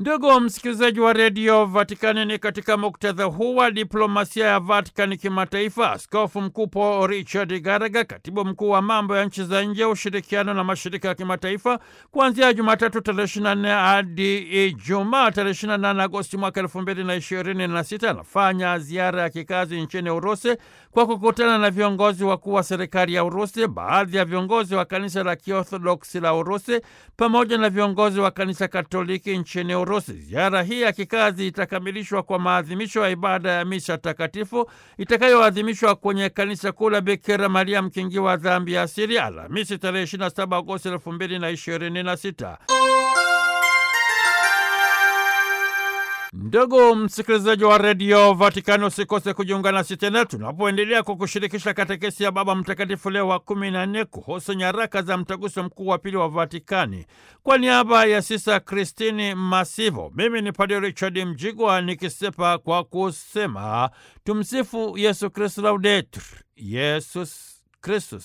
Ndugu msikilizaji wa redio Vatikani, ni katika muktadha huu wa diplomasia ya Vatikani kimataifa, askofu mkuu Paul Richard Garaga, katibu mkuu wa mambo ya nchi za nje, ushirikiano na mashirika ya kimataifa, kuanzia Jumatatu tarehe 24 hadi Ijumaa tarehe 28 Agosti mwaka 2026 anafanya ziara ya kikazi nchini Urusi kwa kukutana na viongozi wakuu wa serikali ya Urusi, baadhi ya viongozi wa kanisa la Kiorthodoksi la Urusi pamoja na viongozi wa kanisa Katoliki nchini Urusi. Ziara hii ya kikazi itakamilishwa kwa maadhimisho ya ibada ya misa takatifu itakayoadhimishwa kwenye kanisa kuu la Bikira Maria mkingi wa dhambi ya asili Alhamisi tarehe 27 Agosti 2026. Ndugu msikilizaji wa redio Vatikani, usikose kujiunga nasi tena tunapoendelea kukushirikisha katekesi ya Baba Mtakatifu Leo wa kumi na nne kuhusu nyaraka za mtaguso mkuu wa pili wa Vatikani. Kwa niaba ya Sisa Kristini Masivo, mimi ni Padre Richard Mjigwa nikisepa kwa kusema tumsifu Yesu Kristu, laudetur Yesus Kristus.